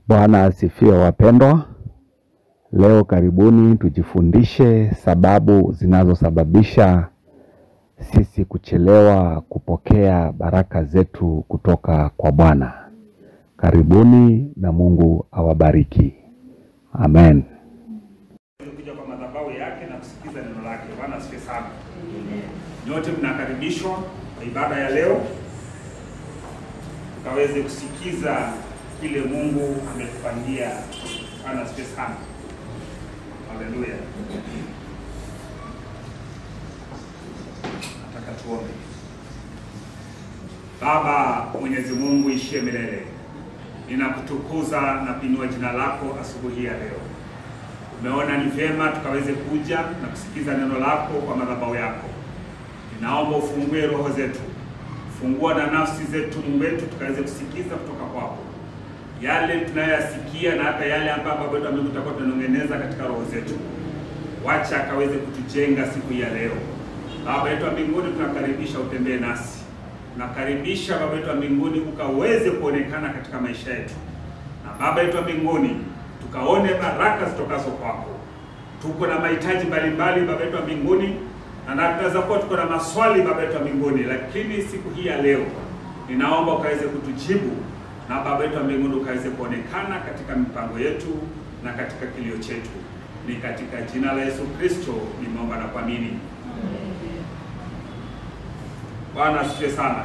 Bwana asifiwe wapendwa. Leo karibuni tujifundishe sababu zinazosababisha sisi kuchelewa kupokea baraka zetu kutoka kwa Bwana. Karibuni na Mungu awabariki. Amen. kuja kwa madhabahu yake na kusikiza neno lake. Bwana asifiwe sana. Nyote mnakaribishwa kwa ibada ya leo, tukaweze kusikiza kile Mungu ametupangia. Bwana asifiwe sana. Haleluya. Nataka tuombe. Baba Mwenyezi Mungu ishie milele, ninakutukuza na kuinua jina lako asubuhi ya leo. Umeona ni vyema tukaweze kuja na kusikiza neno lako kwa madhabahu yako. Ninaomba ufungue roho zetu, fungua na nafsi zetu, Mungu wetu, tukaweze kusikiza kutoka kwako yale tunayoyasikia na hata yale ambayo Baba wetu Mungu tutakuwa tunanong'eneza katika roho zetu. Wacha akaweze kutujenga siku hii ya leo. Baba yetu wa mbinguni, tunakaribisha utembee nasi, tunakaribisha Baba yetu wa mbinguni ukaweze kuonekana katika maisha yetu, na Baba yetu wa mbinguni tukaone baraka zitokazo kwako. Tuko na mahitaji mbalimbali Baba yetu wa mbinguni, na tunaweza kuwa tuko na maswali Baba yetu wa mbinguni, lakini siku hii ya leo ninaomba ukaweze kutujibu na Baba yetu wa mbinguni ukaweze kuonekana katika mipango yetu na katika kilio chetu. Ni katika jina la Yesu Kristo nimeomba na kuamini. Bwana asifiwe sana.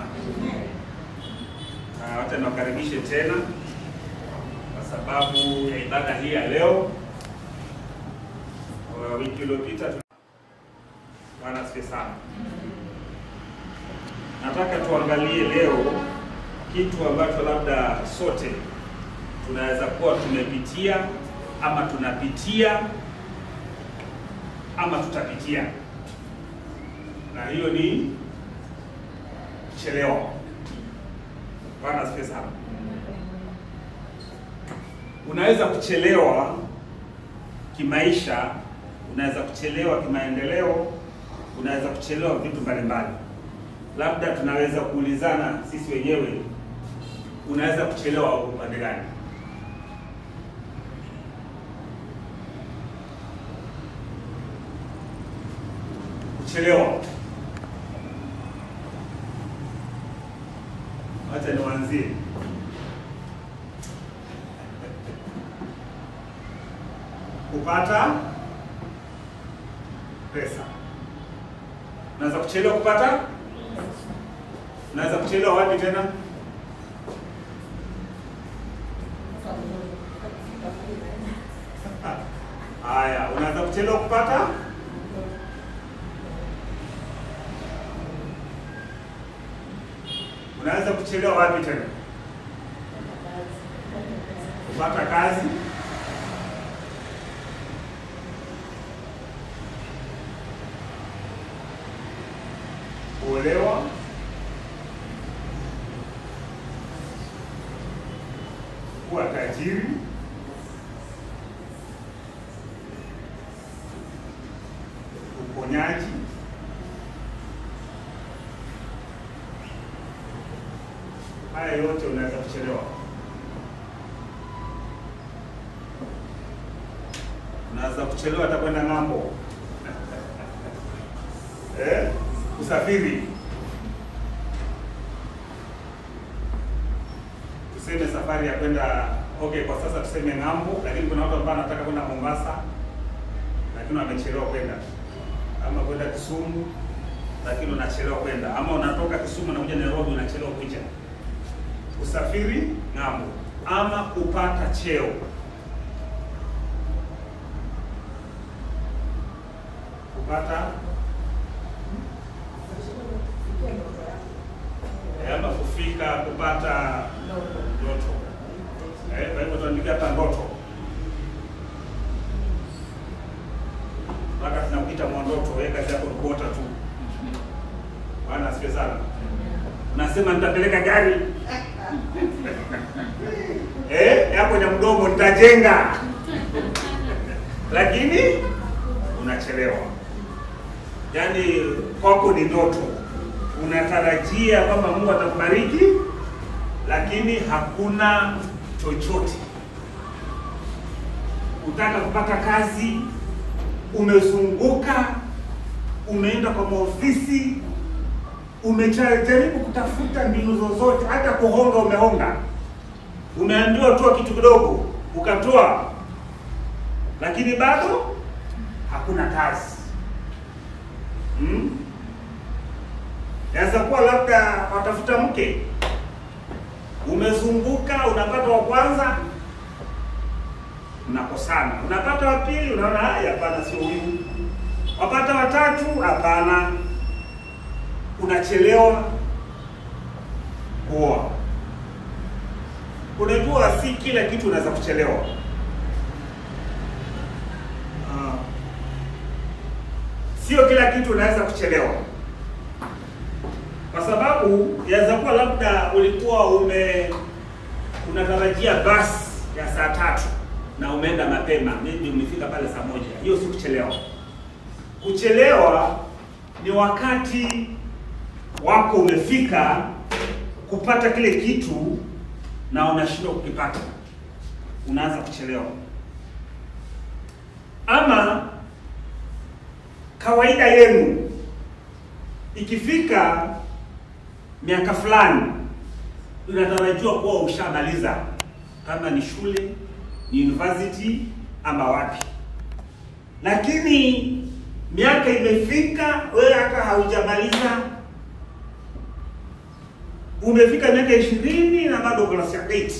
Ah, Wacha niwakaribishe tena kwa sababu ya ibada hii ya leo. Kwa Wiki iliyopita tu- Bwana asifiwe sana. Nataka tuangalie leo kitu ambacho labda sote tunaweza kuwa tumepitia ama tunapitia ama tutapitia, na hiyo ni kuchelewa. Bwana asifiwe sana. Unaweza kuchelewa kimaisha, unaweza kuchelewa kimaendeleo, unaweza kuchelewa vitu mbalimbali. Labda tunaweza kuulizana sisi wenyewe, unaweza kuchelewa upande gani? Kuchelewa, wacha niwaanzie. Kupata pesa, unaweza kuchelewa kupata Unaweza kuchelewa wapi tena? Haya, unaweza kuchelewa kupata unaweza kuchelewa wapi tena? Kupata kazi. Kuolewa. kuwa tajiri, uponyaji, haya yote unaweza kuchelewa. Unaweza kuchelewa hata kwenda ng'ambo eh, usafiri tuseme safari ya kwenda okay, kwa sasa tuseme ng'ambo, lakini kuna watu ambao wanataka kwenda Mombasa lakini wamechelewa kwenda, ama kwenda Kisumu lakini unachelewa kwenda, ama unatoka Kisumu na kuja Nairobi unachelewa kuja. Usafiri ng'ambo, ama kupata cheo. Kupata eh, ama kufika kupata ndoto. Eh, kwa hivyo tuandike hata ndoto. Mpaka tunakuita mwandoto, wewe kazi yako ni kuota tu. Bwana asifiwe sana. Unasema nitapeleka gari. Eh, yako ya mdomo nitajenga. Lakini unachelewa. Yaani kwako ni ndoto. Unatarajia kwamba Mungu atakubariki lakini hakuna chochote. utaka kupata kazi, umezunguka, umeenda kwa maofisi, umejaribu kutafuta mbinu zozote, hata kuhonga umehonga, umeambiwa toa kitu kidogo, ukatoa, lakini bado hakuna kazi hmm? Yaweza kuwa labda watafuta mke, umezunguka, unapata wa kwanza, unakosana, unapata wa pili, unaona haya, hapana, sio huyu, wapata watatu, hapana, unachelewa kuoa. Unajua, si kila kitu unaweza kuchelewa. Ah. Sio kila kitu unaweza kuchelewa kwa sababu yaweza kuwa labda ulikuwa ume unatarajia basi ya saa tatu na umeenda mapema, maybe umefika pale saa moja. Hiyo si kuchelewa. Kuchelewa ni wakati wako umefika kupata kile kitu na unashindwa kukipata, unaanza kuchelewa. Ama kawaida yenu ikifika miaka fulani unatarajiwa kuwa ushamaliza, kama ni shule, ni university ama wapi, lakini miaka imefika, wewe hata haujamaliza, umefika miaka ishirini na bado uko class ya 8.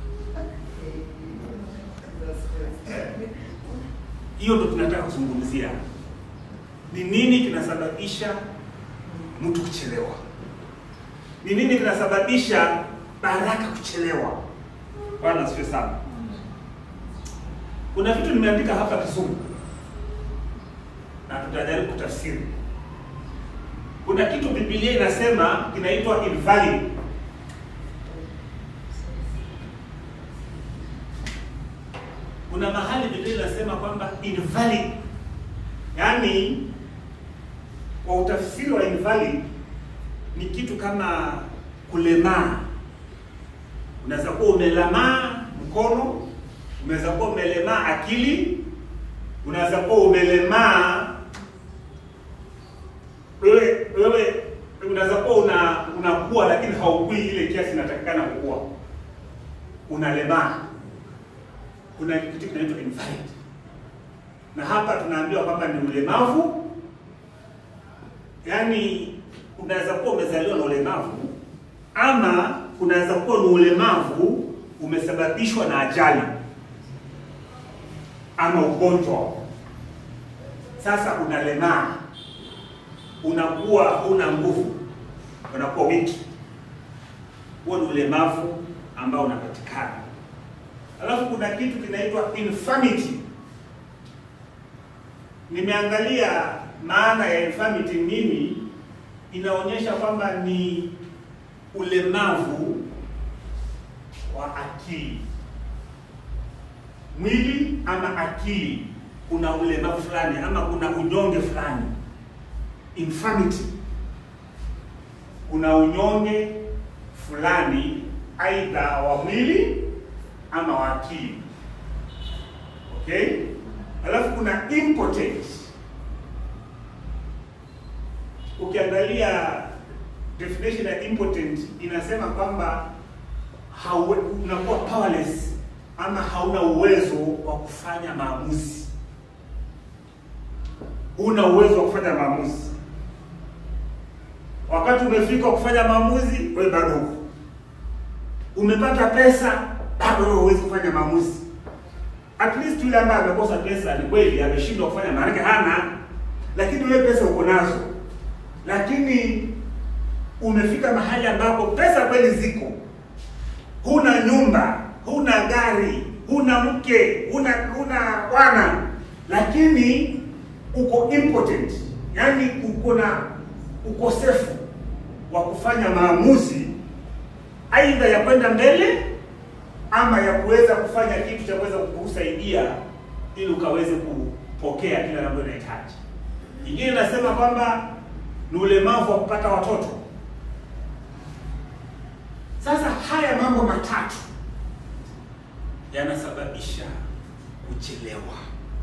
Hiyo ndo tunataka kuzungumzia, ni nini kinasababisha mtu kuchelewa ni nini kinasababisha baraka kuchelewa? Bwana asifiwe sana. Kuna vitu nimeandika hapa Kizungu na tutajaribu kutafsiri. Kuna kitu Biblia inasema kinaitwa invalid. Kuna mahali Biblia inasema kwamba invalid, yaani kwa utafsiri wa invalid ni kitu kama kulemaa. Unaweza kuwa umelemaa mkono, unaweza kuwa umelemaa akili, unaweza kuwa umelemaa wewe wewe, unaweza kuwa una unakuwa lakini haukui ile kiasi inatakikana kukua, unalemaa. Kuna kitu kinaitwa invalid, na hapa tunaambiwa kwamba ni ulemavu, yaani unaweza kuwa umezaliwa na ulemavu ama unaweza kuwa ni ulemavu umesababishwa na ajali ama ugonjwa. Sasa unalemaa, unakuwa huna nguvu, unakuwa wiki. Huo ni ulemavu ambao unapatikana. Alafu kuna kitu kinaitwa infirmity. Nimeangalia maana ya infirmity nini inaonyesha kwamba ni ulemavu wa akili, mwili ama akili. Kuna ulemavu fulani ama kuna unyonge fulani, infirmity. Kuna unyonge fulani, aidha wa mwili ama wa akili. Okay, alafu kuna impotence Ukiangalia definition ya impotent inasema kwamba hauwe, unakuwa powerless ama hauna uwezo wa kufanya maamuzi, huna uwezo wa kufanya maamuzi. Wakati umefika kufanya maamuzi, wewe bado huko. Umepata pesa, bado wewe huwezi kufanya maamuzi. At least yule ambaye amekosa pesa ni kweli ameshindwa kufanya, maanake hana, lakini wewe pesa uko nazo lakini umefika mahali ambapo pesa kweli ziko, huna nyumba, huna gari, huna mke, huna huna bwana, lakini uko impotent, yaani uko na ukosefu wa kufanya maamuzi, aidha ya kwenda mbele ama ya kuweza kufanya kitu cha kuweza kukusaidia ili ukaweze kupokea kile ambacho unahitaji. Ingine nasema kwamba ni ulemavu wa kupata watoto. Sasa haya mambo matatu yanasababisha kuchelewa,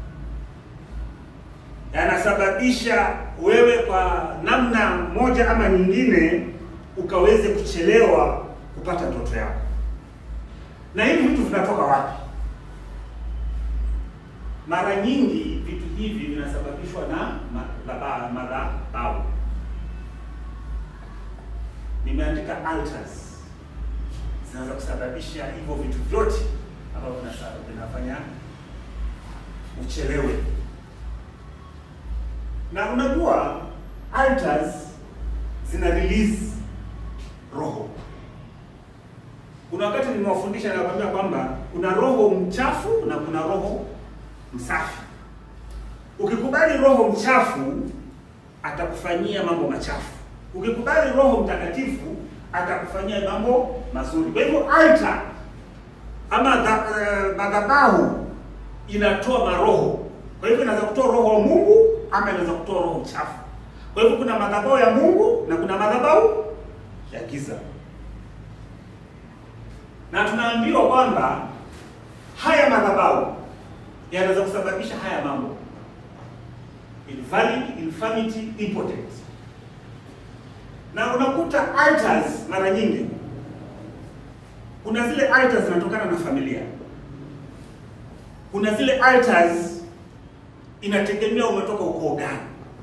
yanasababisha wewe kwa namna moja ama nyingine ukaweze kuchelewa kupata ndoto yako. Na hivi vitu vinatoka wapi? Mara nyingi vitu hivi vinasababishwa na madhaba- madhabahu. Nimeandika altars zinaweza kusababisha hivyo vitu vyote ambavyo vinasa- vinafanya uchelewe. Na unajua altars zina release roho. Kuna wakati nimewafundisha na kuambia kwamba kuna roho mchafu na kuna roho msafi. Ukikubali roho mchafu atakufanyia mambo machafu. Ukikubali roho mtakatifu atakufanyia mambo mazuri. Kwa hivyo altar ama dha- eh, madhabahu inatoa maroho. Kwa hivyo inaweza kutoa roho wa Mungu ama inaweza kutoa roho mchafu. Kwa hivyo kuna madhabahu ya Mungu na kuna madhabahu ya giza, na tunaambiwa kwamba haya madhabahu yanaweza kusababisha haya mambo: invalid, infirmity, impotence. Na unakuta altars mara nyingi, kuna zile altars zinatokana na familia, kuna zile altars inategemea umetoka ukoo gani.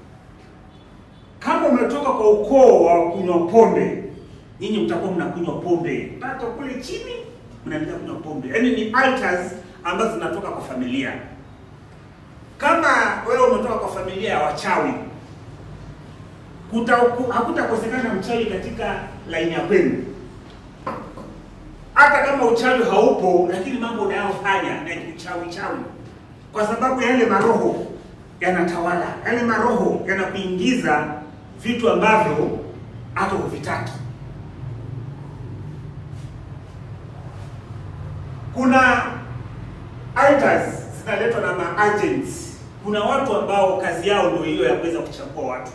Kama umetoka kwa ukoo wa kunywa pombe, nyinyi mtakuwa mnakunywa pombe mpaka kule chini, mnaendelea kunywa pombe. Yaani ni altars ambazo zinatoka kwa familia. Kama wewe umetoka kwa familia ya wachawi, kuta- ku- hakutakosekana mchawi katika laini ya kwenu. Hata kama uchawi haupo, lakini mambo unayofanya ni uchawi chawi, kwa sababu yale maroho yanatawala, yale maroho yanakuingiza vitu ambavyo hata huvitaki. Kuna altars zinaletwa na maagents. Kuna watu ambao kazi yao ndio hiyo ya kuweza kuchagua watu,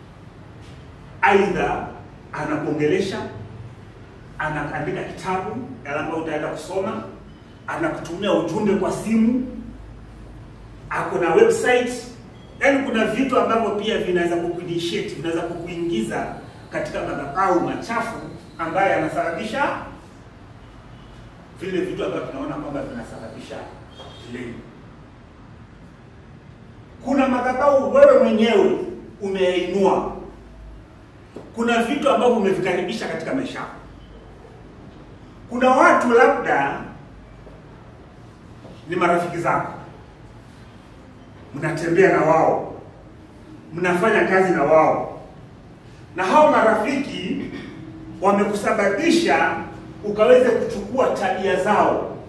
aidha anakuongelesha, anaandika kitabu yale ambayo utaenda kusoma, anakutumia ujumbe kwa simu, ako na website. Yaani kuna vitu ambavyo pia vinaweza kukuinitiate, vinaweza kukuingiza katika madhabahu machafu ambayo yanasababisha vile vitu ambavyo tunaona kwamba vinasababisha delay. Kuna madhabahu wewe mwenyewe umeinua, kuna vitu ambavyo umevikaribisha katika maisha yako. Kuna watu labda ni marafiki zako, mnatembea na wao, mnafanya kazi na wao, na hao marafiki wamekusababisha ukaweze kuchukua tabia zao,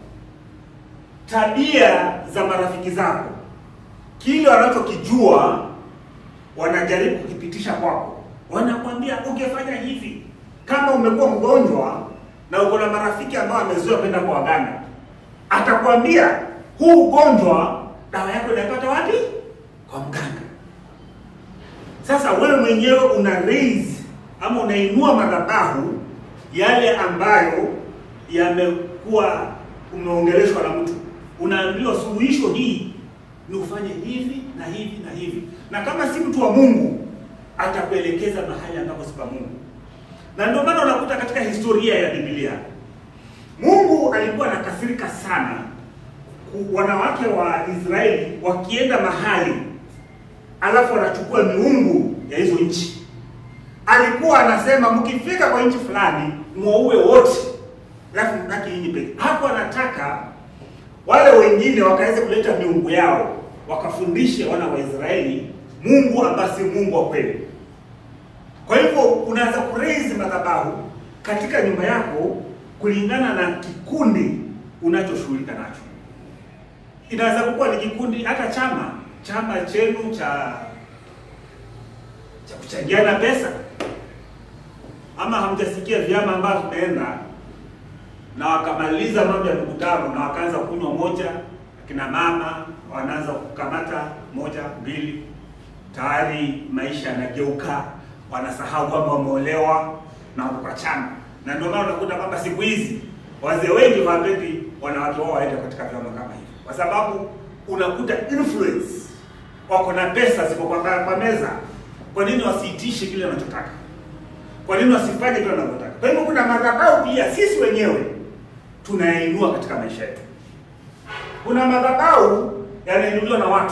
tabia za marafiki zako, kile wanachokijua wanajaribu kukipitisha kwako. Wanakwambia ungefanya hivi. Kama umekuwa mgonjwa na uko na marafiki ambao wamezoea kwenda kwa waganga, atakwambia huu ugonjwa dawa yako inapata wapi? Kwa mganga. Sasa wewe mwenyewe una raise ama unainua madhabahu yale ambayo yamekuwa umeongeleshwa na mtu, unaambiwa suluhisho hii ni ufanye hivi na hivi na hivi, na kama si mtu wa Mungu atakuelekeza mahali ambapo si pa Mungu. Na ndio maana unakuta katika historia ya Biblia Mungu alikuwa anakasirika sana ku- wanawake wa Israeli wakienda mahali alafu wanachukua miungu ya hizo nchi alikuwa anasema mkifika kwa nchi fulani muwaue wote, alafu mbaki nyinyi peke. Hapo anataka wale wengine wakaweze kuleta miungu yao, wakafundishe wana wa Israeli Mungu ambaye si Mungu wa kweli. Kwa hivyo unaweza kuraise madhabahu katika nyumba yako kulingana na kikundi unachoshughulika nacho. Inaweza kuwa ni kikundi, hata chama chama chenu cha cha kuchangiana pesa, ama hamjasikia vyama ambavyo vimeenda na wakamaliza mambo ya mikutano na wakaanza kunywa moja, akina mama wanaanza kukamata moja mbili, tayari maisha yanageuka, wanasahau kwamba wameolewa na wako kwa chama. Na ndio maana unakuta kwamba siku hizi wazee wengi hawapendi wanawake wao waende katika vyama kama hivyo, kwa sababu unakuta influence, wako na pesa ziko kwa, kwa meza. Kwa nini wasiitishe kile wanachotaka? Kwa nini wasifanye kile wanavyotaka? Kwa hivyo kuna madhabahu pia sisi wenyewe tunayainua katika maisha yetu. Kuna madhabahu yanainuliwa na watu,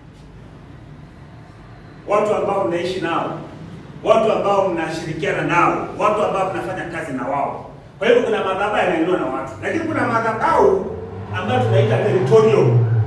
watu ambao mnaishi nao, watu ambao mnashirikiana nao, watu ambao mnafanya kazi na wao. Kwa hivyo kuna madhabahu yanainuliwa na watu, lakini kuna madhabahu ambayo tunaita territorial.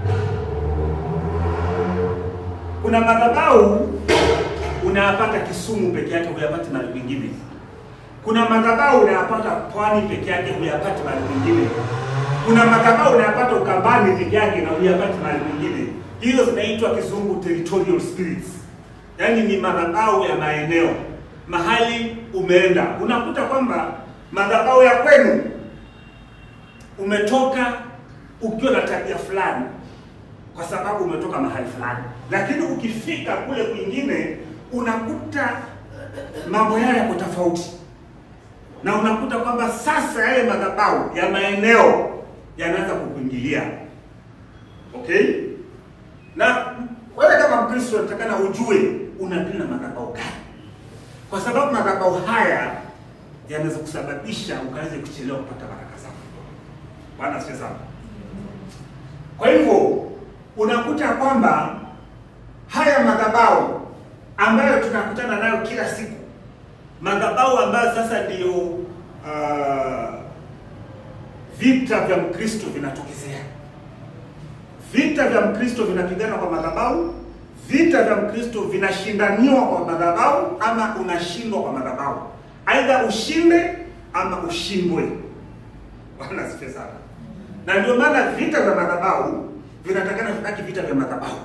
Kuna madhabahu unayapata Kisumu peke yake, huyapati mahali kwingine. Kuna madhabahu unayapata Pwani peke yake, huyapati mahali kwingine. Kuna madhabahu unayapata Ukambani peke yake na huyapati mahali kwingine. Hizo zinaitwa kizungu territorial spirits, yaani ni madhabahu ya maeneo. Mahali umeenda unakuta kwamba madhabahu ya kwenu umetoka ukiwa na tabia fulani, kwa sababu umetoka mahali fulani, lakini ukifika kule kwingine unakuta mambo yao yako tofauti, na unakuta kwamba sasa yale madhabahu ya maeneo yanaanza kukuingilia. Okay, na wewe kama Mkristo unatakana ujue unadili na madhabahu gani, kwa sababu madhabahu haya yanaweza kusababisha ukaweze kuchelewa kupata baraka zako. Bwana asifiwe sana. Kwa hivyo unakuta kwamba haya madhabahu ambayo tunakutana nayo kila siku, madhabahu ambayo sasa ndio uh, vita vya Mkristo vinatokezea. Vita vya Mkristo vinapigana kwa madhabahu, vita vya Mkristo vinashindaniwa kwa madhabahu, ama unashindwa kwa madhabahu, aidha ushinde ama ushindwe. Bwana asifiwe sana. Na ndio maana vita vya madhabahu vinatakana vibaki vita vya madhabahu,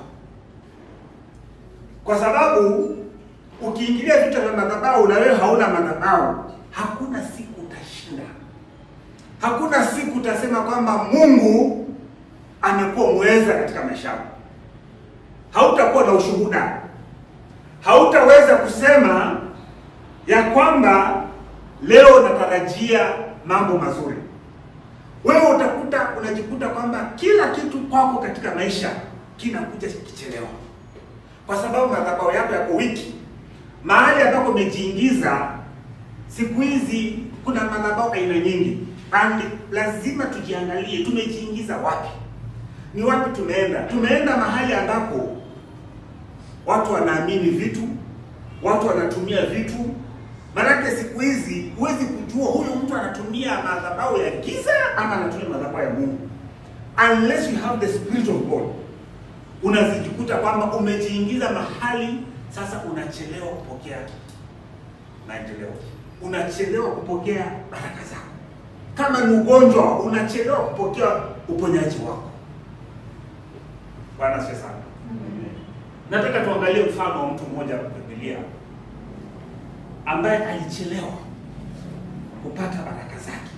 kwa sababu ukiingilia vita vya madhabahu na wewe hauna madhabahu, hakuna siku utashinda. Hakuna siku utasema kwamba Mungu amekuwa mweza katika maisha yako. Hautakuwa na ushuhuda, hautaweza kusema ya kwamba leo natarajia mambo mazuri. Wewe utakuta unajikuta kwamba kila kitu kwako katika maisha kinakuja kichelewa, kwa sababu madhabahu yako yako wiki. Mahali ambako umejiingiza siku hizi, kuna madhabahu aina nyingi, and lazima tujiangalie tumejiingiza wapi, ni wapi tumeenda. Tumeenda mahali ambapo watu wanaamini vitu, watu wanatumia vitu Maanake siku hizi huwezi kujua huyu mtu anatumia madhabahu ya giza ama anatumia madhabahu ya Mungu, unless you have the spirit of God. Unazijikuta kwamba umejiingiza mahali sasa, unachelewa kupokea maendeleo, unachelewa kupokea baraka zako. Kama ni ugonjwa, unachelewa kupokea uponyaji wako. Bwana asifiwe sana. Nataka tuangalie mfano wa mtu mmoja wa Biblia ambaye alichelewa kupata baraka zake,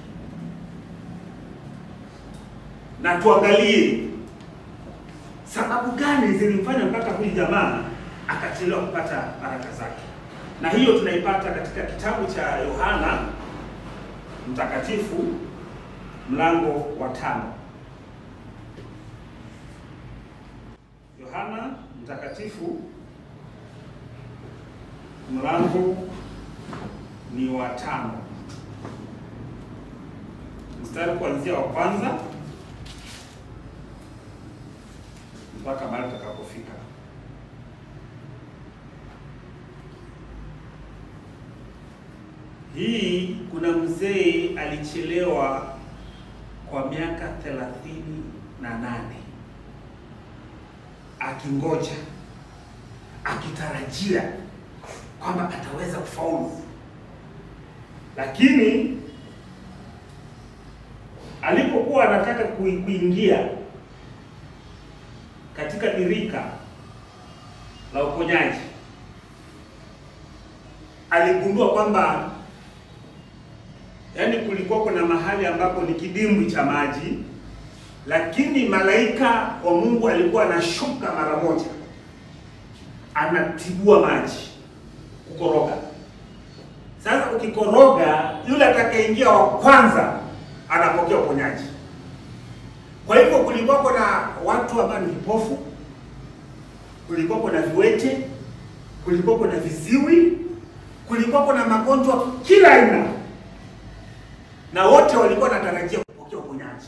na tuangalie sababu gani zilimfanya mpaka huyu jamaa akachelewa kupata baraka zake, na hiyo tunaipata katika kitabu cha Yohana Mtakatifu mlango wa tano. Yohana Mtakatifu mlango ni wa tano mstari kuanzia wa kwanza mpaka mahali tutakapofika. Hii kuna mzee alichelewa kwa miaka thelathini na nane akingoja akitarajia kwamba ataweza kufaulu, lakini alipokuwa anataka kuingia katika birika la uponyaji, aligundua kwamba yaani, kulikuwa kuna mahali ambapo ni kidimbwi cha maji, lakini malaika wa Mungu alikuwa anashuka mara moja, anatibua maji kukoroga. Sasa ukikoroga, yule atakayeingia wa kwanza anapokea uponyaji. Kwa hivyo kulikuwa na watu ambao ni vipofu, kulikuwa na viwete, kulikuwa na viziwi, kulikuwa na magonjwa kila aina, na wote walikuwa wanatarajia kupokea uponyaji,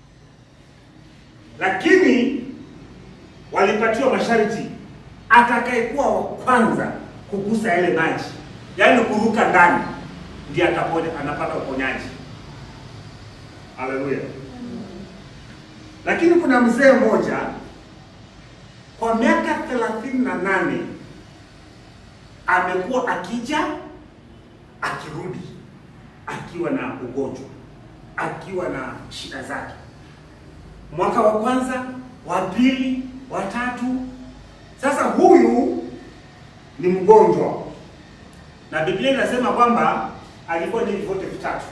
lakini walipatiwa masharti, atakayekuwa wa kwanza kugusa yale maji, yaani kuruka ndani, ndiye atapona, anapata uponyaji. Haleluya! Lakini kuna mzee mmoja kwa miaka thelathini na nane amekuwa akija akirudi akiwa na ugonjwa, akiwa na shida zake, mwaka wa kwanza, wa pili, wa tatu. Sasa huyu ni mgonjwa, na Biblia inasema kwamba alikuwa ni vyote vitatu.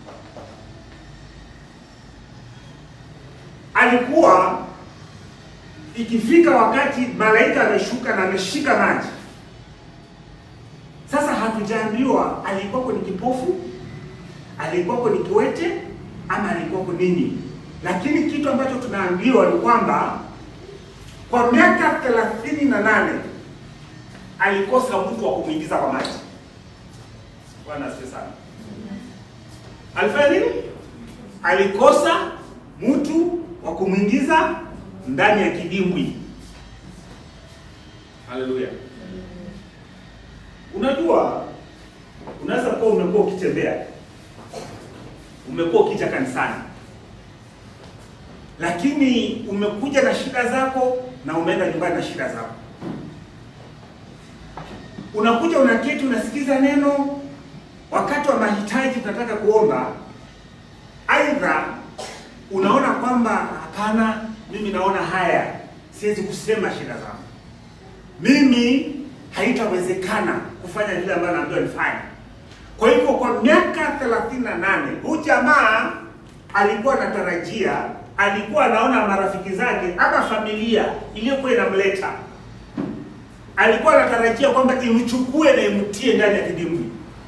Alikuwa ikifika wakati malaika ameshuka na ameshika maji. Sasa hatujaambiwa alikuwako ni kipofu, alikuwako ni kiwete ama alikuwako nini, lakini kitu ambacho tunaambiwa ni kwamba kwa miaka thelathini na nane alikosa mtu wa kumwingiza kwa maji. Bwana asifiwe sana. Alifanya nini? Alikosa mtu wa kumwingiza ndani ya kidimbwi. Haleluya! Unajua, unaweza kuwa umekuwa ukitembea, umekuwa ukija kanisani, lakini umekuja na shida zako na umeenda nyumbani na shida zako. Unakuja unaketi, unasikiza neno, wakati wa mahitaji tunataka kuomba, aidha unaona kwamba hapana, mimi naona haya, siwezi kusema shida zangu, mimi haitawezekana kufanya vile ambavyo naambiwa nifanye. Kwa hivyo kwa miaka thelathini na nane huyu jamaa alikuwa anatarajia, alikuwa anaona marafiki zake ama familia iliyokuwa inamleta, alikuwa anatarajia kwamba imchukue na imtie ndani ya kidimbwi.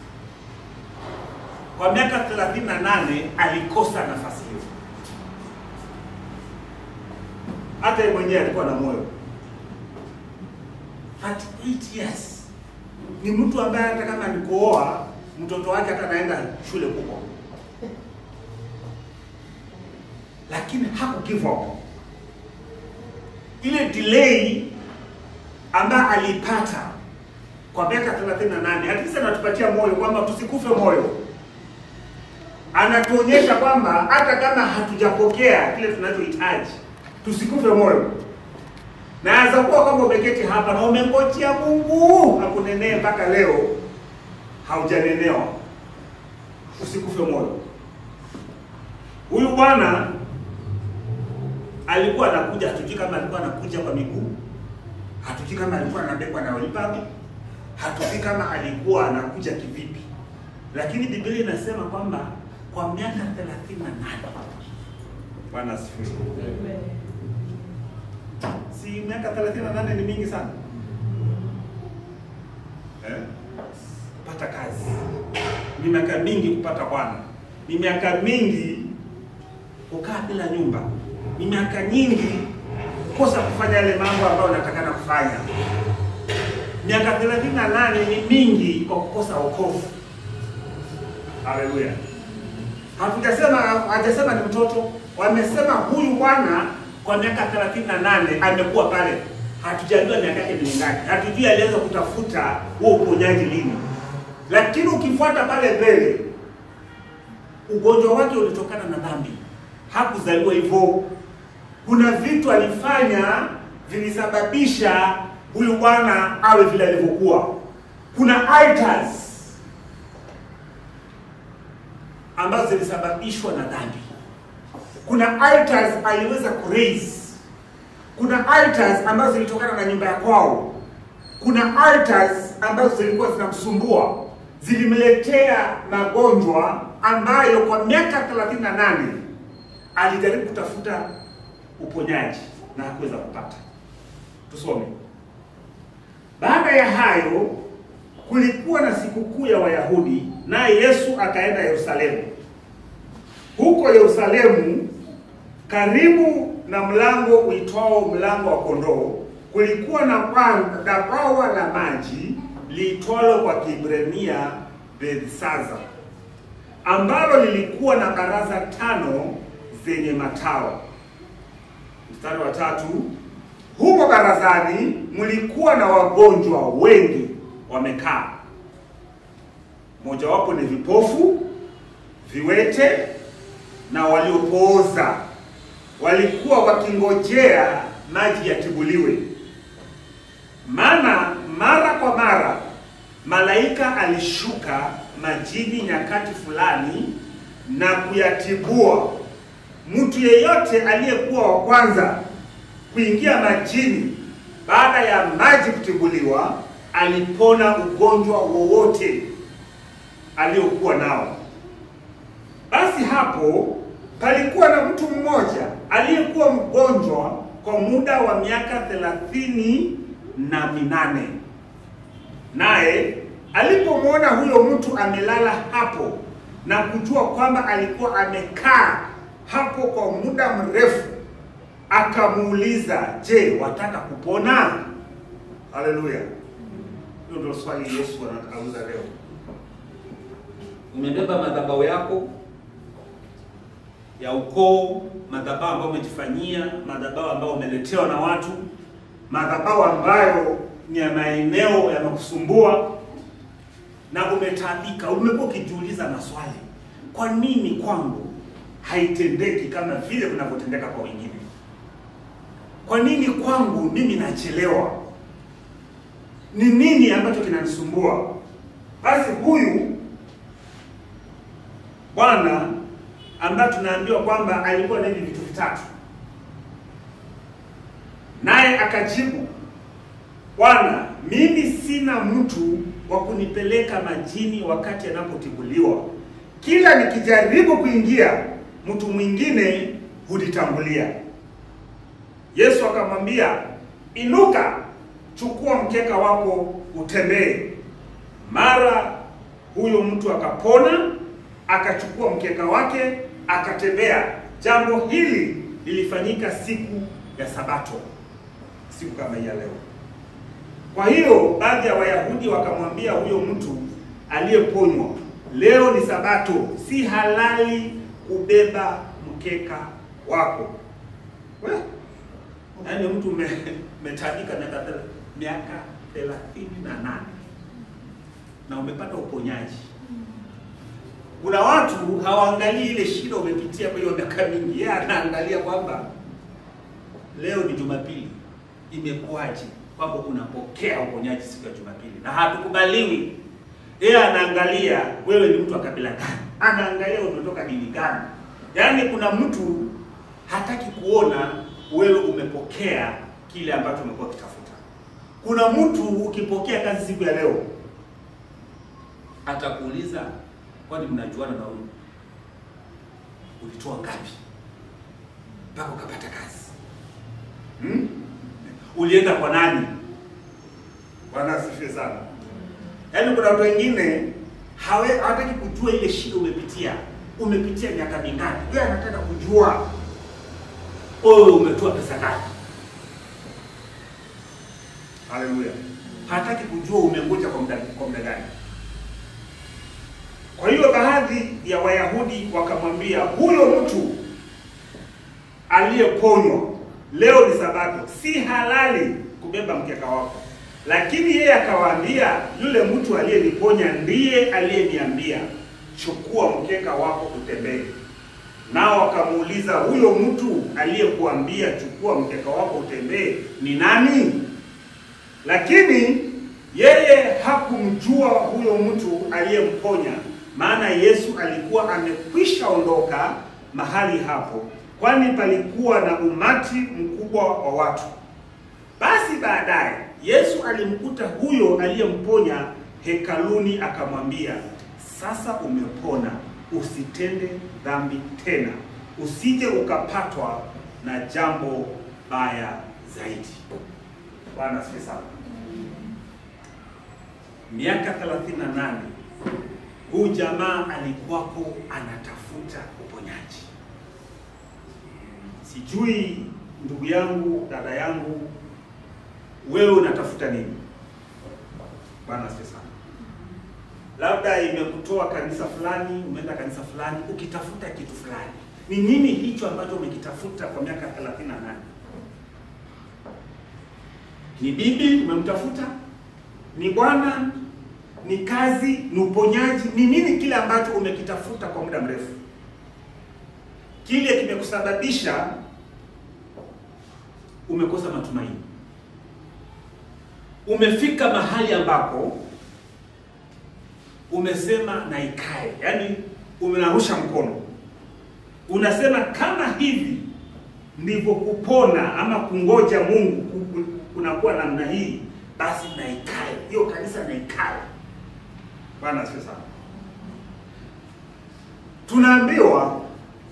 Kwa miaka thelathini na nane alikosa nafasi hiyo. Hata yeye mwenyewe alikuwa na moyo 38 years ni mtu ambaye hata kama alikooa mtoto wake hata anaenda shule kubwa, lakini haku give up. Ile delay ambayo aliipata kwa miaka 38 at least anatupatia moyo kwamba tusikufe moyo. Anatuonyesha kwamba hata kama hatujapokea kile tunachohitaji tusikufe moyo. Naweza kuwa kwamba umeketi hapa na umengojea Mungu akunenee mpaka leo haujanenewa, usikufe moyo. Huyu bwana alikuwa anakuja, hatujui kama alikuwa anakuja kwa miguu, hatujui kama alikuwa anabebwa na wheelbarrow, hatujui kama alikuwa anakuja kivipi, lakini Biblia inasema kwamba kwa miaka 38 Bwana asifiwe. Si miaka 38 ni mingi sana eh? Kupata kazi ni miaka mingi, kupata bwana ni miaka mingi, kukaa bila nyumba ni miaka nyingi, kukosa kufanya yale mambo ambayo unatakana kufanya. Miaka 38 ni mingi kwa kukosa wokovu. Haleluya! Hatujasema, hajasema ni mtoto, wamesema huyu bwana kwa miaka 38 amekuwa pale. Hatujajua miaka yake ni ngapi, hatujui alianza kutafuta huo uponyaji lini, lakini ukifuata pale mbele, ugonjwa wake ulitokana na dhambi. Hakuzaliwa hivyo. Kuna vitu alifanya vilisababisha huyu bwana awe vile alivyokuwa. Kuna altars ambazo zilisababishwa na dhambi. Kuna altars aliweza kuraise. Kuna altars ambazo zilitokana na nyumba ya kwao. Kuna altars ambazo zilikuwa zinamsumbua, zilimletea magonjwa ambayo kwa miaka 38 alijaribu kutafuta uponyaji na hakuweza kupata. Tusome. Baada ya hayo kulikuwa na sikukuu ya Wayahudi, naye Yesu akaenda Yerusalemu. Huko Yerusalemu Karibu na mlango uitwao mlango wa kondoo kulikuwa na kwa- na bwawa la maji liitwalo kwa Kiebrania Bethsaza, ambalo lilikuwa na baraza tano zenye matao. Mstari wa tatu, humo barazani mlikuwa na wagonjwa wengi wamekaa, mojawapo ni vipofu, viwete na waliopooza, walikuwa wakingojea maji yatibuliwe. Maana mara kwa mara malaika alishuka majini nyakati fulani na kuyatibua. Mtu yeyote aliyekuwa wa kwanza kuingia majini baada ya maji kutibuliwa alipona ugonjwa wowote aliokuwa nao. Basi hapo palikuwa na mtu mmoja aliyekuwa mgonjwa kwa muda wa miaka thelathini na minane. Naye alipomwona huyo mtu amelala hapo na kujua kwamba alikuwa amekaa hapo kwa muda mrefu, akamuuliza, je, wataka kupona? Haleluya! Hilo ndio swali Yesu anauliza leo. Umebeba madhabahu yako ya ukoo, madhabahu ambayo umejifanyia, madhabahu ambayo umeletewa na watu, madhabahu ambayo ni ya maeneo yamekusumbua na umetaabika. Umekuwa ukijiuliza maswali, kwa nini kwangu haitendeki kama vile vinavyotendeka kwa wengine? Kwa nini kwangu mimi nachelewa? Ni nini ambacho kinanisumbua? Basi huyu bwana ambaye tunaambiwa kwamba alikuwa na hivi vitu vitatu, naye akajibu, Bwana, mimi sina mtu wa kunipeleka majini wakati anapotibuliwa. Kila nikijaribu kuingia, mtu mwingine hunitangulia. Yesu akamwambia, inuka, chukua mkeka wako utembee. Mara huyo mtu akapona, akachukua mkeka wake akatembea. Jambo hili lilifanyika siku ya Sabato, siku kama hii ya leo. Kwa hiyo baadhi ya Wayahudi wakamwambia huyo mtu aliyeponywa, leo ni Sabato, si halali kubeba mkeka wako. We, yaani mtu umetabika miaka thela- miaka thelathini na nane na umepata uponyaji. Kuna watu hawaangalii ile shida umepitia kwa hiyo miaka mingi, yeye anaangalia kwamba leo ni Jumapili, imekuwaje kwamba unapokea uponyaji siku ya Jumapili, na hatukubaliwi. Yeye anaangalia wewe ni mtu wa kabila gani, anaangalia umetoka dini gani. Yaani kuna mtu hataki kuona wewe umepokea kile ambacho umekuwa ukitafuta. Kuna mtu ukipokea kazi siku ya leo atakuuliza, kwani mnajuana na huyu? Ulitoa ngapi mpaka ukapata kazi hmm? Ulienda kwa nani? Bwana asifiwe sana. Yaani kuna watu wengine hawe hawataki kujua ile shida umepitia, umepitia miaka mingapi. Yeye anataka kujua wewe umetoa pesa ngapi. Haleluya! Hataki kujua umengoja kwa muda kwa muda gani. Kwa hiyo baadhi ya Wayahudi wakamwambia huyo mtu aliyeponywa, leo ni Sabato, si halali kubeba mkeka wako. Lakini yeye akawaambia, yule mtu aliyeniponya ndiye aliyeniambia, chukua mkeka wako utembee. Nao wakamuuliza, huyo mtu aliyekuambia chukua mkeka wako utembee ni nani? Lakini yeye hakumjua huyo mtu aliyemponya, maana Yesu alikuwa amekwisha ondoka mahali hapo, kwani palikuwa na umati mkubwa wa watu. Basi baadaye Yesu alimkuta huyo aliyemponya hekaluni, akamwambia, sasa umepona, usitende dhambi tena, usije ukapatwa na jambo baya zaidi. Bwana asifiwe sana. Miaka 38 huyu jamaa alikuwako anatafuta uponyaji. Sijui ndugu yangu, dada yangu, wewe unatafuta nini? Bwana asifiwe sana. Labda imekutoa kanisa fulani, umeenda kanisa fulani ukitafuta kitu fulani. Ni nini hicho ambacho umekitafuta kwa miaka 38? Ni bibi umemtafuta? Ni bwana? Ni kazi? Ni uponyaji? Ni nini kile ambacho umekitafuta kwa muda mrefu? Kile kimekusababisha umekosa matumaini. Umefika mahali ambapo umesema na ikae, yaani umenarusha mkono, unasema kama hivi ndivyo kupona ama kungoja Mungu ku- kunakuwa namna hii, basi na ikae hiyo kanisa, na ikae. Bwana asifiwe sana. Tunaambiwa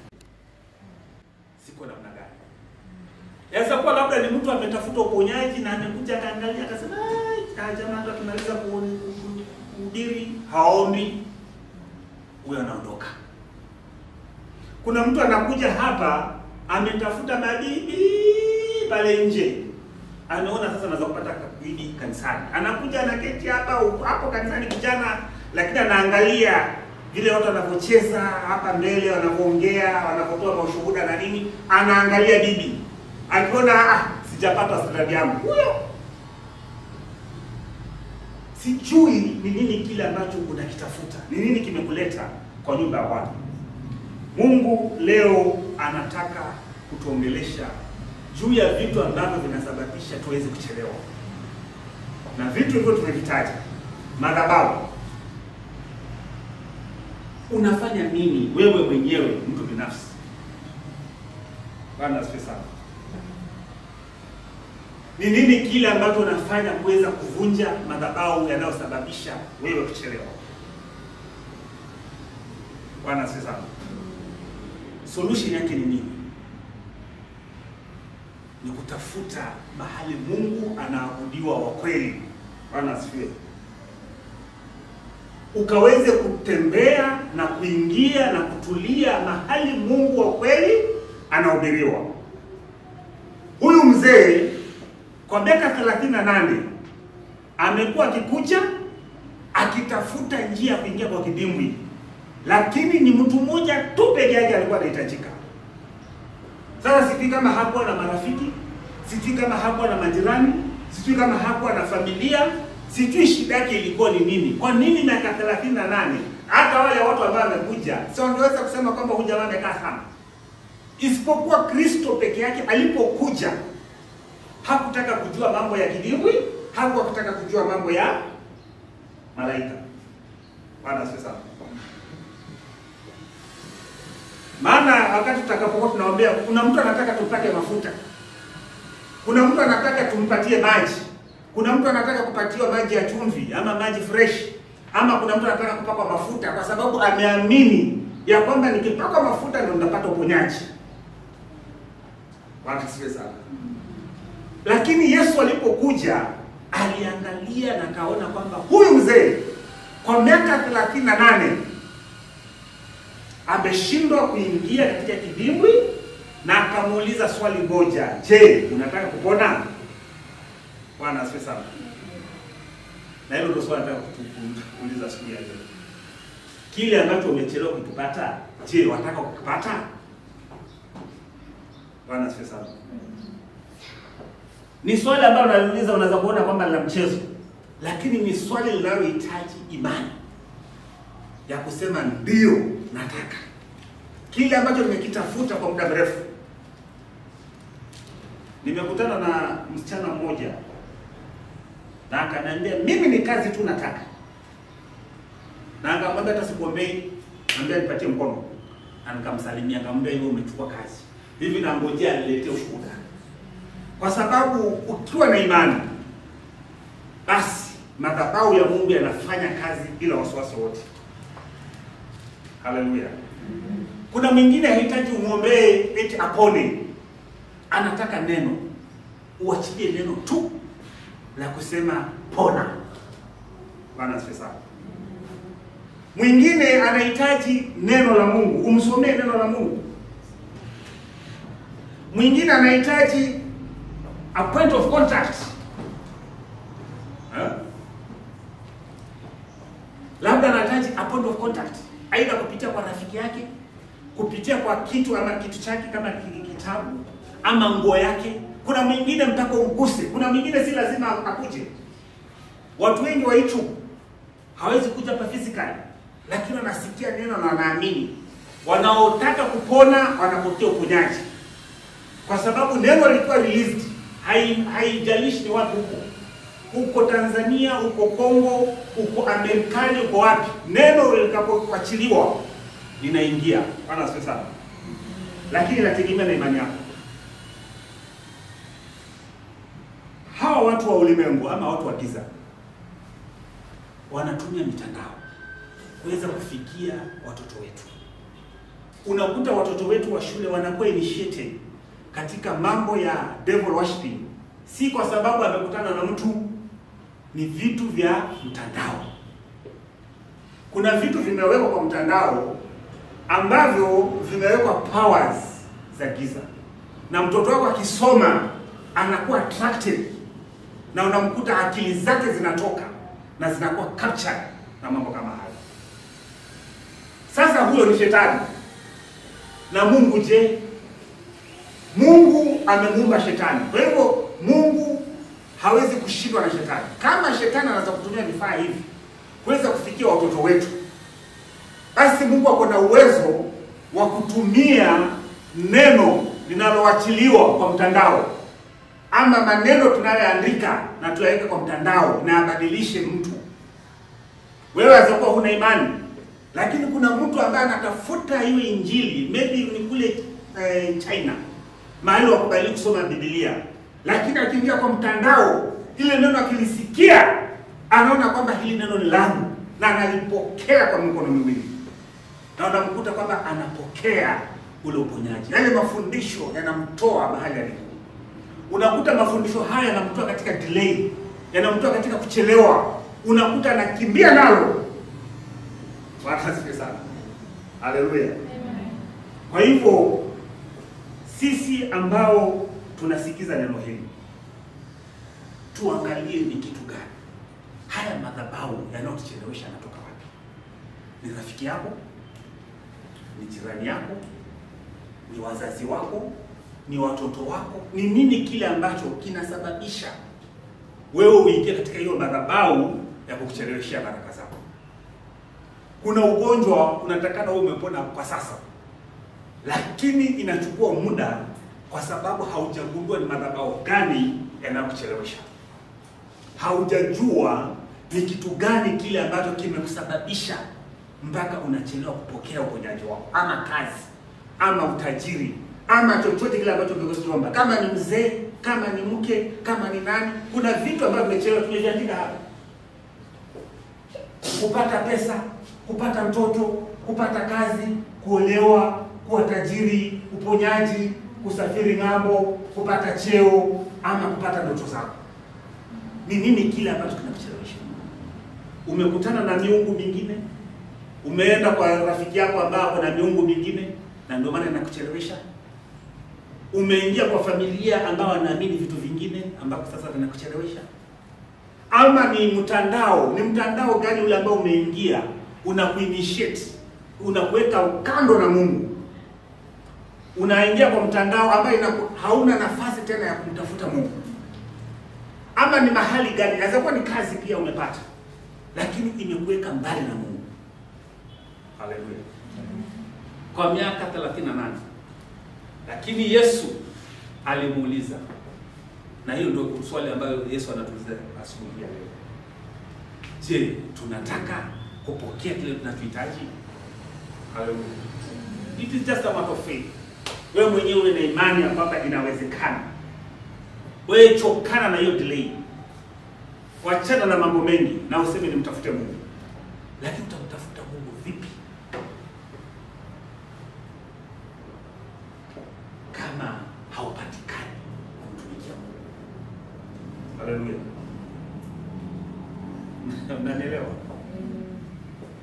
siko namna gani Yaweza kuwa labda ni mtu ametafuta uponyaji na amekuja akaangalia akasema, "Ai, jamaa ndo akimaliza ku- ku- kuhubiri haombi." Huyo anaondoka. Kuna mtu anakuja hapa ametafuta mabibi pale nje, anaona sasa anaweza kupata bibi kanisani, anakuja anaketi hapa hapo kanisani kijana, lakini anaangalia vile watu wanavyocheza hapa mbele, wanavyoongea, wanavyotoa mashuhuda na nini, anaangalia bibi akiona ah, sijapata standard yangu huyo. Sijui ni nini kile ambacho unakitafuta, ni nini kimekuleta kwa nyumba ya Bwana. Mungu leo anataka kutuongelesha juu ya vitu ambavyo vinasababisha tuweze kuchelewa, na vitu hivyo tumevitaja. Madhabahu, unafanya nini wewe mwenyewe, mtu binafsi? Bwana asifiwe sana. Ni nini kile ambacho unafanya kuweza kuvunja madhabahu yanayosababisha wewe kuchelewa? Bwana asifiwe sana. Solution yake ni nini? Ni kutafuta mahali Mungu anaabudiwa wa kweli. Bwana asifiwe. Ukaweze kutembea na kuingia na kutulia mahali Mungu wa kweli anahubiriwa. Huyu mzee kwa miaka 38 amekuwa akikuja akitafuta njia ya kuingia kwa kidimbwi, lakini ni mtu mmoja tu peke yake alikuwa anahitajika. Sasa sijui kama hakuwa na marafiki, sijui kama hakuwa na majirani, sijui kama hakuwa na familia, sijui shida yake ilikuwa ni nini. Kwa nini miaka 38 hata wale watu ambao wamekuja si wangeweza kusema kwamba huyu jamaa amekaa sana, isipokuwa Kristo peke yake alipokuja hakutaka kujua mambo ya kidimbwi, hakutaka kujua mambo ya malaika. Bwana asifiwe sana. Maana wakati tutakapokuwa tunaombea, kuna mtu anataka tumpake mafuta, kuna mtu anataka tumpatie maji, kuna mtu anataka kupatiwa maji ya chumvi ama maji fresh, ama kuna mtu anataka kupakwa mafuta, kwa sababu ameamini ya kwamba nikipakwa mafuta ndio nitapata uponyaji. Bwana asifiwe sana. Lakini Yesu alipokuja aliangalia na kaona kwamba huyu mzee kwa miaka 38 ameshindwa kuingia katika kidimbwi, na akamuuliza swali moja, je, unataka kupona? Bwana asifiwe sana. Na hilo ndio swali nataka kuuliza siku ya leo. Kile ambacho umechelewa kukipata, je, wataka kukipata? Bwana asifiwe sana. Ni swali ambalo unaliuliza, unaweza kuona kwamba la mchezo, lakini ni swali linalohitaji imani ya kusema ndio, nataka kile ambacho nimekitafuta kwa muda mrefu. Nimekutana na msichana mmoja na akaniambia mimi ni kazi tu nataka, na akamwambia hata sikuombei, ambia nipatie mkono, na nikamsalimia, akamwambia hiyo umechukua kazi hivi, nangojea niletee ushuhuda kwa sababu ukiwa na imani basi madhabahu ya Mungu yanafanya kazi bila wasiwasi wote. Haleluya! Kuna mwingine hahitaji umwombee eti apone, anataka neno, uachilie neno tu la kusema pona. Bwana asifiwe sana. Mwingine anahitaji neno la Mungu, umsomee neno la Mungu. Mwingine anahitaji a point of contact eh? Labda anahitaji a point of contact, aidha kupitia kwa rafiki yake, kupitia kwa kitu ama kitu chake kama ki- kitabu ama nguo yake. Kuna mwingine mpaka uguse, kuna mwingine si lazima akuje. Watu wengi wa YouTube hawezi kuja hapa physically, lakini wanasikia neno na wanaamini. Wanaotaka kupona wanapokea uponyaji, kwa sababu neno lilikuwa released. Hai- Haijalishi ni wapi huko, uko Tanzania, uko Kongo, uko Amerikani, uko wapi, neno likapoachiliwa linaingia. Bwana asifiwe sana, lakini inategemea na imani yako. Hawa watu wa ulimwengu ama watu wa giza wanatumia mitandao kuweza kufikia watoto wetu. Unakuta watoto wetu wa shule wanakuwa initiated katika mambo ya devil worshiping, si kwa sababu amekutana na mtu, ni vitu vya mtandao. Kuna vitu vimewekwa kwa mtandao ambavyo vimewekwa powers za giza, na mtoto wako akisoma anakuwa attracted, na unamkuta akili zake zinatoka na zinakuwa captured na mambo kama hayo. Sasa huyo ni shetani. Na Mungu je? Mungu amemuumba shetani. Kwa hivyo Mungu hawezi kushindwa na shetani. Kama shetani anaweza kutumia vifaa hivi kuweza kufikia watoto wetu, basi Mungu ako na uwezo wa kutumia neno linaloachiliwa kwa mtandao ama maneno tunayoandika na tuyaweke kwa mtandao na abadilishe mtu. Wewe waweza kuwa huna imani, lakini kuna mtu ambaye anatafuta hiyo injili, maybe ni kule eh, China mahali wakubali kusoma Biblia, lakini akiingia kwa mtandao, ile neno akilisikia, anaona kwamba hili neno ni langu na analipokea kwa mikono miwili, na unamkuta kwamba anapokea ule uponyaji. Yale mafundisho yanamtoa mahali alipo unakuta mafundisho haya yanamtoa katika delay, yanamtoa katika kuchelewa, unakuta anakimbia nalo. Bwana asifiwe sana, haleluya. Kwa hivyo sisi ambao tunasikiza neno hili tuangalie ni kitu gani haya madhabahu yanayotuchelewesha yanatoka wapi? Ni rafiki yako? Ni jirani yako? Ni wazazi wako? ni watoto wako? Ni nini kile ambacho kinasababisha wewe uingie katika hiyo madhabahu ya kukucheleweshea baraka zako? Kuna ugonjwa unatakana wewe umepona kwa sasa, lakini inachukua muda kwa sababu haujagundua ni madhabahu gani yanayokuchelewesha. Haujajua ni kitu gani kile ambacho kimekusababisha mpaka unachelewa kupokea uponyaji wako, ama kazi, ama utajiri, ama chochote kile ambacho umekiomba, kama ni mzee, kama ni mke, kama ni nani. Kuna vitu ambavyo vimechelewa, tumeviandika hapa: kupata pesa, kupata mtoto, kupata kazi, kuolewa, kuwa tajiri, uponyaji, kusafiri ng'ambo, kupata cheo, ama kupata ndoto zako. Ni nini kile ambacho kinakuchelewesha? Umekutana na miungu mingine, umeenda kwa rafiki yako ambaye ako na miungu mingine, na ndio maana inakuchelewesha. Umeingia kwa familia ambao wanaamini vitu vingine ambako sasa vinakuchelewesha. Ama ni mtandao, ni mtandao gani ule ambao umeingia unakuinitiate, unakuweka kando na Mungu, unaingia kwa mtandao ambayo inaku, hauna nafasi tena ya kumtafuta Mungu. Ama ni mahali gani? Inaweza kuwa ni kazi pia umepata, lakini imekuweka mbali na Mungu. Haleluya! Kwa miaka 38 lakini Yesu alimuuliza, na hiyo ndio swali ambayo Yesu anatuuliza asubuhi ya leo. Je, tunataka kupokea kile tunachohitaji? Haleluya! It is just a matter of faith. Wewe mwenyewe uwe na imani ya kwamba inawezekana. Wewe chokana na hiyo delay, wachana na mambo mengi na useme nimtafute Mungu, lakini utamtafuta Mungu vipi kama haupatikani kumtumikia Mungu? Haleluya! Unanielewa?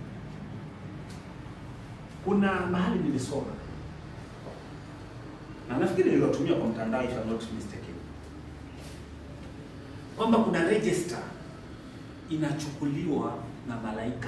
Kuna mahali nilisoma na na nafikiri niliwatumia kwa mtandao if I'm not mistaken, kwamba kuna register inachukuliwa na malaika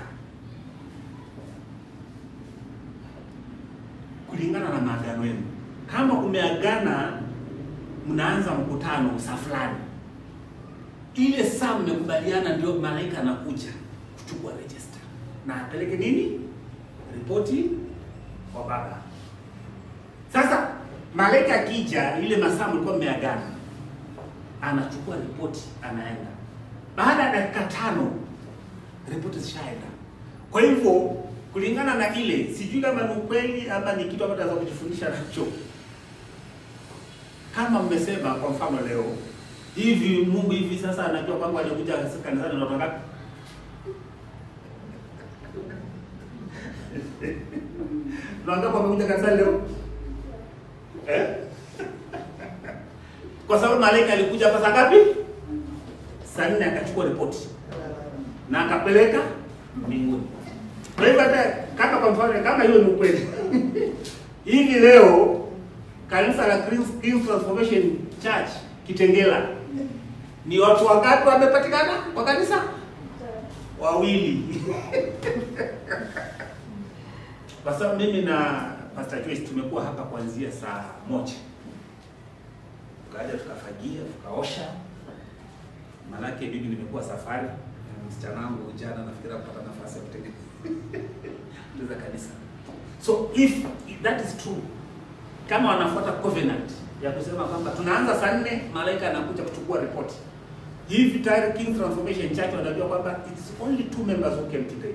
kulingana na maagano yenu. Kama umeagana, mnaanza mkutano saa fulani, ile saa mmekubaliana, ndio malaika anakuja kuchukua register na apeleke nini, ripoti kwa baba. Sasa malaika akija, ile masaa mlikuwa mmeagana, anachukua ripoti, anaenda. Baada ya dakika tano ripoti zishaenda. Kwa hivyo kulingana na ile, sijui kama ni ukweli ama ni kitu ambacho naweza kujifundisha nacho. Kama mmesema kwa mfano leo hivi, Mungu hivi sasa anajua kwamba alikuja kanisani na watu wangapi? Na wangapi wamekuja kanisani leo? Eh? Kwa sababu malaika alikuja hapa saa ngapi? Saa nne akachukua ripoti na akapeleka mbinguni. Kwa hivyo hata kama kwa mfano kama hiyo ni ukweli hivi leo kanisa la Christ Christ Transformation Church Kitengela ni watu wangapi wamepatikana kwa kanisa? Wawili. Kwa sababu mimi na Pastor Joyce tumekuwa hapa kuanzia saa moja, tukaja tukafagia, tukaosha, manake mimi nimekuwa safari msichana wangu jana nafikiri kupata nafasi ya kutengeneza kanisa. So if that is true, kama wanafuata covenant ya kusema kwamba tunaanza saa nne, malaika anakuja kuchukua ripoti hivi, tayari King Transformation Church wanajua kwamba it's only two members who came today.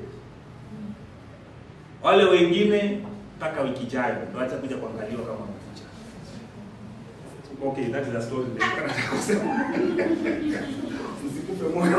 Wale wengine mpaka wiki ijayo ndio wacha kuja kuangaliwa kama wamekuja. Okay, that is a story ndio nataka kusema. Msikufe moyo.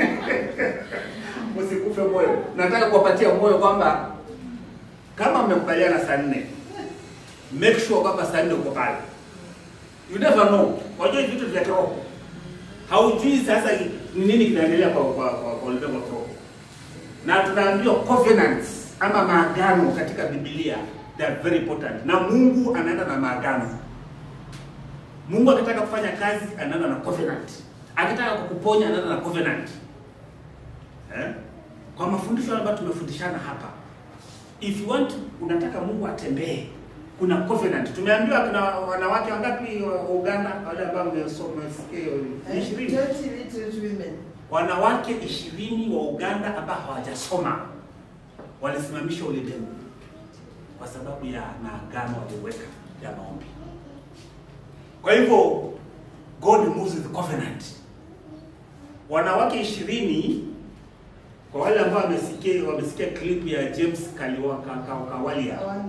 Msikufe moyo. Nataka kuwapatia moyo kwamba kama mmekubaliana saa nne, make sure kwamba saa nne uko pale. You never know. Wajua vitu vya kiroho. Haujui sasa ni nini kinaendelea kwa kwa kwa, kwa ulimwengu wa kiroho. Na tunaambiwa covenants ama maagano katika Biblia they are very important. Na Mungu anaenda na maagano. Mungu akitaka kufanya kazi anaenda na covenant. Akitaka kukuponya anaenda na covenant. Eh? Kwa mafundisho ambayo tumefundishana hapa. If you want unataka Mungu atembee kuna covenant. Tumeambiwa kuna wanawake wangapi wa Uganda wale ambao wamesoma ishirini Twenty literate women. wanawake ishirini wa Uganda ambao hawajasoma walisimamisha ulimwengu kwa sababu ya maagano walioweka ya maombi. Kwa hivyo God moves with covenant. Wanawake ishirini kwa wale ambao wamesikia wamesikia clip ya James Kaliwa Ka- Ka- Kawalia Awanya.